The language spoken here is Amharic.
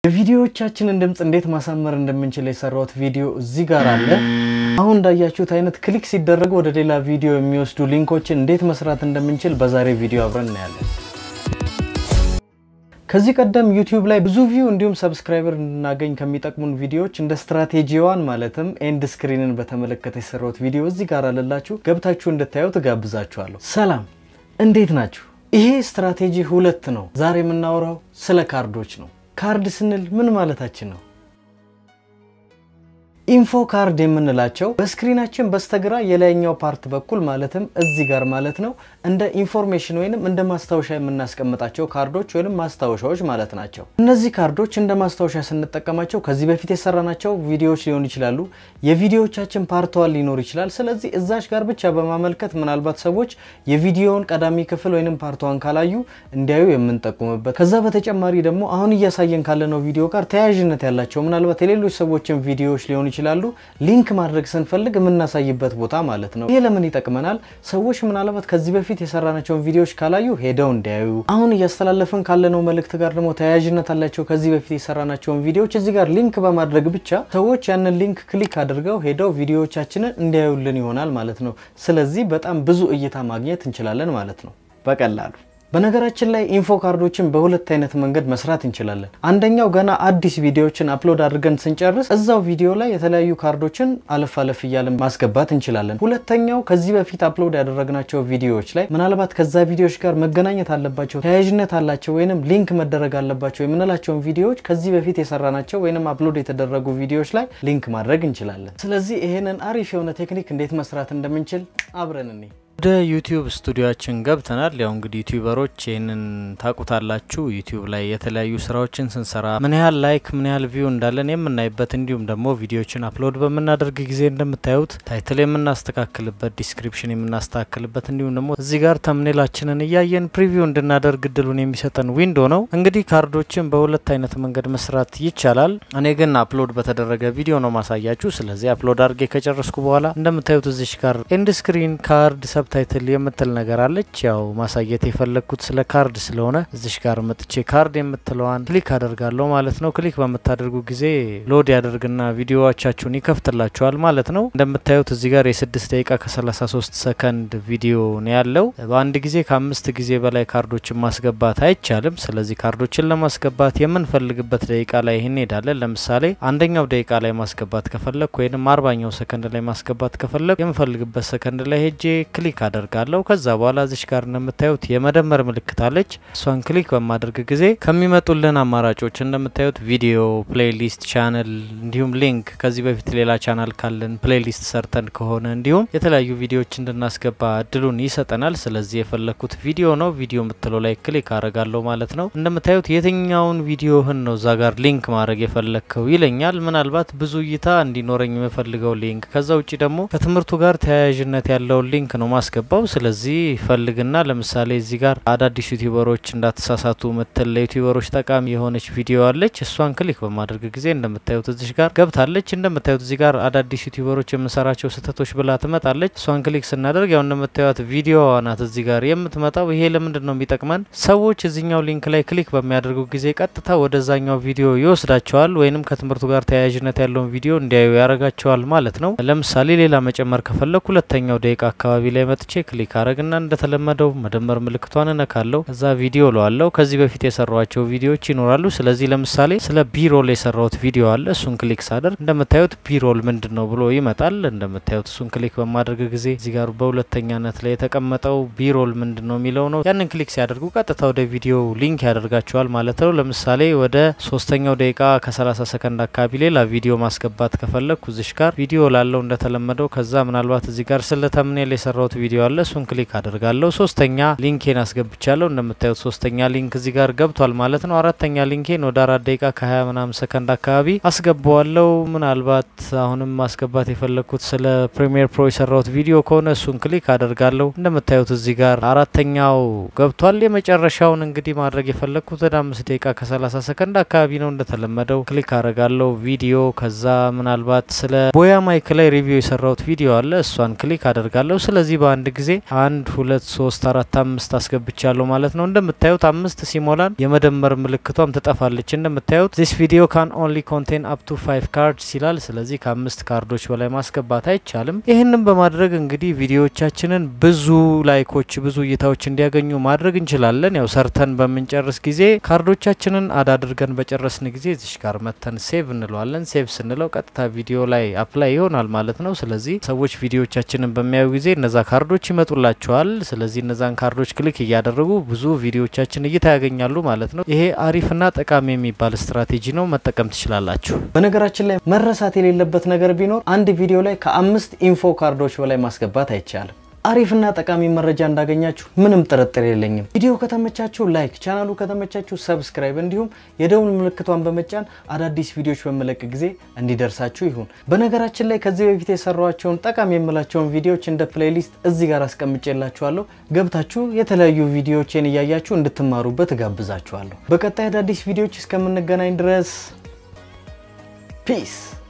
የቪዲዮዎቻችንን ድምፅ እንዴት ማሳመር እንደምንችል የሰራሁት ቪዲዮ እዚህ ጋር አለ። አሁን እንዳያችሁት አይነት ክሊክ ሲደረጉ ወደ ሌላ ቪዲዮ የሚወስዱ ሊንኮችን እንዴት መስራት እንደምንችል በዛሬ ቪዲዮ አብረን እናያለን። ከዚህ ቀደም ዩቲዩብ ላይ ብዙ ቪው እንዲሁም ሰብስክራይበር እንድናገኝ ከሚጠቅሙን ቪዲዮዎች እንደ ስትራቴጂዋን ማለትም ኤንድ ስክሪንን በተመለከተ የሰራሁት ቪዲዮ እዚህ ጋር አለላችሁ ገብታችሁ እንድታዩ ትጋብዛችኋለሁ። ሰላም፣ እንዴት ናችሁ? ይሄ ስትራቴጂ ሁለት ነው። ዛሬ የምናወራው ስለ ካርዶች ነው። ካርድ ስንል ምን ማለታችን ነው? ኢንፎ ካርድ የምንላቸው በስክሪናችን በስተግራ የላይኛው ፓርት በኩል ማለትም እዚህ ጋር ማለት ነው እንደ ኢንፎርሜሽን ወይንም እንደ ማስታወሻ የምናስቀምጣቸው ካርዶች ወይንም ማስታወሻዎች ማለት ናቸው። እነዚህ ካርዶች እንደ ማስታወሻ ስንጠቀማቸው ከዚህ በፊት የሰራናቸው ቪዲዮዎች ሊሆኑ ይችላሉ። የቪዲዮዎቻችን ፓርትዋን ሊኖር ይችላል። ስለዚህ እዛች ጋር ብቻ በማመልከት ምናልባት ሰዎች የቪዲዮውን ቀዳሚ ክፍል ወይንም ፓርትዋን ካላዩ እንዲያዩ የምንጠቁምበት ከዛ በተጨማሪ ደግሞ አሁን እያሳየን ካለነው ቪዲዮ ጋር ተያያዥነት ያላቸው ምናልባት የሌሎች ሰዎችን ቪዲዮዎች ሊሆኑ ይችላሉ ሊንክ ማድረግ ስንፈልግ የምናሳይበት ቦታ ማለት ነው። ይሄ ለምን ይጠቅመናል? ሰዎች ምናልባት ከዚህ በፊት የሰራናቸውን ቪዲዮዎች ካላዩ ሄደው እንዲያዩ፣ አሁን እያስተላለፍን ካለነው መልእክት ጋር ደግሞ ተያያዥነት አላቸው ከዚህ በፊት የሰራናቸውን ቪዲዮዎች እዚህ ጋር ሊንክ በማድረግ ብቻ ሰዎች ያንን ሊንክ ክሊክ አድርገው ሄደው ቪዲዮዎቻችንን እንዲያዩልን ይሆናል ማለት ነው። ስለዚህ በጣም ብዙ እይታ ማግኘት እንችላለን ማለት ነው በቀላሉ በነገራችን ላይ ኢንፎ ካርዶችን በሁለት አይነት መንገድ መስራት እንችላለን። አንደኛው ገና አዲስ ቪዲዮዎችን አፕሎድ አድርገን ስንጨርስ እዛው ቪዲዮ ላይ የተለያዩ ካርዶችን አለፍ አለፍ እያለን ማስገባት እንችላለን። ሁለተኛው ከዚህ በፊት አፕሎድ ያደረግናቸው ቪዲዮዎች ላይ ምናልባት ከዛ ቪዲዮዎች ጋር መገናኘት አለባቸው፣ ተያያዥነት አላቸው ወይንም ሊንክ መደረግ አለባቸው የምንላቸውን ቪዲዮዎች ከዚህ በፊት የሰራናቸው ወይንም አፕሎድ የተደረጉ ቪዲዮዎች ላይ ሊንክ ማድረግ እንችላለን። ስለዚህ ይሄንን አሪፍ የሆነ ቴክኒክ እንዴት መስራት እንደምንችል አብረን እኔ ወደ ዩቲዩብ ስቱዲዮችን ገብተናል። ያው እንግዲህ ዩቲዩበሮች ይህንን ታቁታላችሁ። ዩቲዩብ ላይ የተለያዩ ስራዎችን ስንሰራ ምን ያህል ላይክ ምን ያህል ቪው እንዳለን የምናይበት እንዲሁም ደግሞ ቪዲዮችን አፕሎድ በምናደርግ ጊዜ እንደምታዩት ታይትል የምናስተካክልበት፣ ዲስክሪፕሽን የምናስተካክልበት እንዲሁም ደግሞ እዚህ ጋር ተምኔላችንን እያየን ፕሪቪው እንድናደርግ እድሉን የሚሰጠን ዊንዶ ነው። እንግዲህ ካርዶችን በሁለት አይነት መንገድ መስራት ይቻላል። እኔ ግን አፕሎድ በተደረገ ቪዲዮ ነው ማሳያችሁ። ስለዚህ አፕሎድ አድርጌ ከጨረስኩ በኋላ እንደምታዩት እዚሽ ጋር ኤንድ ስክሪን ካርድ ሰብታይትል የምትል ነገር አለች። ያው ማሳየት የፈለግኩት ስለ ካርድ ስለሆነ እዚሽ ጋር መጥቼ ካርድ የምትለዋን ክሊክ አደርጋለሁ ማለት ነው። ክሊክ በምታደርጉ ጊዜ ሎድ ያደርግና ቪዲዮዎቻችሁን ይከፍትላችኋል ማለት ነው። እንደምታዩት እዚህ ጋር የስድስት ደቂቃ ከ33 ሰከንድ ቪዲዮ ነው ያለው። በአንድ ጊዜ ከአምስት ጊዜ በላይ ካርዶችን ማስገባት አይቻልም። ስለዚህ ካርዶችን ለማስገባት የምንፈልግበት ደቂቃ ላይ እንሄዳለን። ለምሳሌ አንደኛው ደቂቃ ላይ ማስገባት ከፈለግ ወይም አርባኛው ሰከንድ ላይ ማስገባት ከፈለግ የምፈልግበት ሰከንድ ላይ ሄጄ ክሊክ አደርጋለሁ። ከዛ በኋላ እዚሽ ጋር እንደምታዩት የመደመር ምልክት አለች። እሷን ክሊክ በማድረግ ጊዜ ከሚመጡልን አማራጮች እንደምታዩት ቪዲዮ፣ ፕሌይሊስት፣ ቻነል እንዲሁም ሊንክ ከዚህ በፊት ሌላ ቻናል ካለን ፕሌይሊስት ሰርተን ከሆነ እንዲሁም የተለያዩ ቪዲዮዎች እንድናስገባ እድሉን ይሰጠናል። ስለዚህ የፈለግኩት ቪዲዮ ነው። ቪዲዮ የምትለው ላይ ክሊክ አደርጋለሁ ማለት ነው። እንደምታዩት የትኛውን ቪዲዮህን ነው እዛ ጋር ሊንክ ማድረግ የፈለግከው ይለኛል። ምናልባት ብዙ እይታ እንዲኖረኝ የምፈልገው ሊንክ ከዛ ውጭ ደግሞ ከትምህርቱ ጋር ተያያዥነት ያለውን ሊንክ ነው ማስገባው። ስለዚህ ፈልግና ለምሳሌ እዚህ ጋር አዳዲስ ዩቲዩበሮች እንዳትሳሳቱ ምትል ለዩቲዩበሮች ጠቃሚ የሆነች ቪዲዮ አለች። እሷን ክሊክ በማድረግ ጊዜ እንደምታዩት እዚህ ጋር ገብታለች። እንደምታዩት እዚህ ጋር አዳዲስ ዩቲዩበሮች የምንሰራቸው ስህተቶች ብላ ትመጣለች። እሷን ክሊክ ስናደርግ ያው እንደምታዩት ቪዲዮ ናት እዚህ ጋር የምትመጣው። ይሄ ለምንድን ነው የሚጠቅመን? ሰዎች እዚኛው ሊንክ ላይ ክሊክ በሚያደርጉ ጊዜ ቀጥታ ወደዛኛው ቪዲዮ ይወስዳቸዋል፣ ወይንም ከትምህርቱ ጋር ተያያዥነት ያለውን ቪዲዮ እንዲያዩ ያደርጋቸዋል ማለት ነው። ለምሳሌ ሌላ መጨመር ከፈለግ ሁለተኛው ደቂቃ አካባቢ ላይ መጥቼ ክሊክ አረግና እንደተለመደው መደመር ምልክቷን እነካለሁ። ከዛ ቪዲዮ ለዋለው ከዚህ በፊት የሰሯቸው ቪዲዮዎች ይኖራሉ። ስለዚህ ለምሳሌ ስለ ቢሮል የሰራሁት ቪዲዮ አለ። እሱን ክሊክ ሳደርግ እንደምታዩት ቢሮል ምንድን ነው ብሎ ይመጣል። እንደምታዩት እሱን ክሊክ በማድረግ ጊዜ እዚህ ጋር በሁለተኛነት ላይ የተቀመጠው ቢሮል ምንድን ነው የሚለው ነው። ያንን ክሊክ ሲያደርጉ ቀጥታ ወደ ቪዲዮ ሊንክ ያደርጋቸዋል ማለት ነው። ለምሳሌ ወደ ሶስተኛው ደቂቃ ከ30 ሰከንድ አካባቢ ሌላ ቪዲዮ ማስገባት ከፈለግኩ እዚሽ ጋር ቪዲዮ ላለው እንደተለመደው ከዛ ምናልባት እዚህ ጋር ስለ ተምኔል የሰራሁት ቪዲዮ አለ። እሱን ክሊክ አደርጋለሁ። ሶስተኛ ሊንኬን አስገብቻለሁ። እንደምታዩት ሶስተኛ ሊንክ እዚህ ጋር ገብቷል ማለት ነው። አራተኛ ሊንኬን ወደ አራት ደቂቃ ከ20 ምናምን ሰከንድ አካባቢ አስገባዋለሁ። ምናልባት አሁንም ማስገባት የፈለግኩት ስለ ፕሪሚየር ፕሮ የሰራሁት ቪዲዮ ከሆነ እሱን ክሊክ አደርጋለሁ። እንደምታዩት እዚህ ጋር አራተኛው ገብቷል። የመጨረሻውን እንግዲህ ማድረግ የፈለግኩት ወደ አምስት ደቂቃ ከ30 ሰከንድ አካባቢ ነው። እንደተለመደው ክሊክ አደርጋለሁ ቪዲዮ። ከዛ ምናልባት ስለ ቦያ ማይክ ላይ ሪቪው የሰራሁት ቪዲዮ አለ። እሷን ክሊክ አደርጋለሁ። ስለዚህ በአንድ በአንድ ጊዜ አንድ ሁለት ሶስት አራት አምስት አስገብቻለሁ ማለት ነው። እንደምታዩት አምስት ሲሞላን የመደመር ምልክቷም ትጠፋለች። እንደምታዩት ዚስ ቪዲዮ ካን ኦንሊ ኮንቴን አፕ ቱ ፋይቭ ካርድስ ይላል። ስለዚህ ከአምስት ካርዶች በላይ ማስገባት አይቻልም። ይህንም በማድረግ እንግዲህ ቪዲዮዎቻችንን ብዙ ላይኮች፣ ብዙ እይታዎች እንዲያገኙ ማድረግ እንችላለን። ያው ሰርተን በምንጨርስ ጊዜ ካርዶቻችንን አድ አድርገን በጨረስን ጊዜ እዚሽ ጋር መተን ሴቭ እንለዋለን። ሴቭ ስንለው ቀጥታ ቪዲዮ ላይ አፕላይ ይሆናል ማለት ነው። ስለዚህ ሰዎች ቪዲዮዎቻችንን በሚያዩ ጊዜ እነዛ ካርዶች ይመጡላቸዋል። ስለዚህ እነዛን ካርዶች ክሊክ እያደረጉ ብዙ ቪዲዮዎቻችን እይታ ያገኛሉ ማለት ነው። ይሄ አሪፍና ጠቃሚ የሚባል ስትራቴጂ ነው። መጠቀም ትችላላችሁ። በነገራችን ላይ መረሳት የሌለበት ነገር ቢኖር አንድ ቪዲዮ ላይ ከአምስት ኢንፎ ካርዶች በላይ ማስገባት አይቻልም። አሪፍና ጠቃሚ መረጃ እንዳገኛችሁ ምንም ጥርጥር የለኝም። ቪዲዮ ከተመቻችሁ ላይክ፣ ቻናሉ ከተመቻችሁ ሰብስክራይብ፣ እንዲሁም የደውል ምልክቷን በመጫን አዳዲስ ቪዲዮዎች በመለቅ ጊዜ እንዲደርሳችሁ ይሁን። በነገራችን ላይ ከዚህ በፊት የሰሯቸውን ጠቃሚ የምላቸውን ቪዲዮዎች እንደ ፕሌይሊስት እዚህ ጋር አስቀምጬላችኋለሁ። ገብታችሁ የተለያዩ ቪዲዮዎችን እያያችሁ እንድትማሩበት እጋብዛችኋለሁ። በቀጣይ አዳዲስ ቪዲዮዎች እስከምንገናኝ ድረስ ፒስ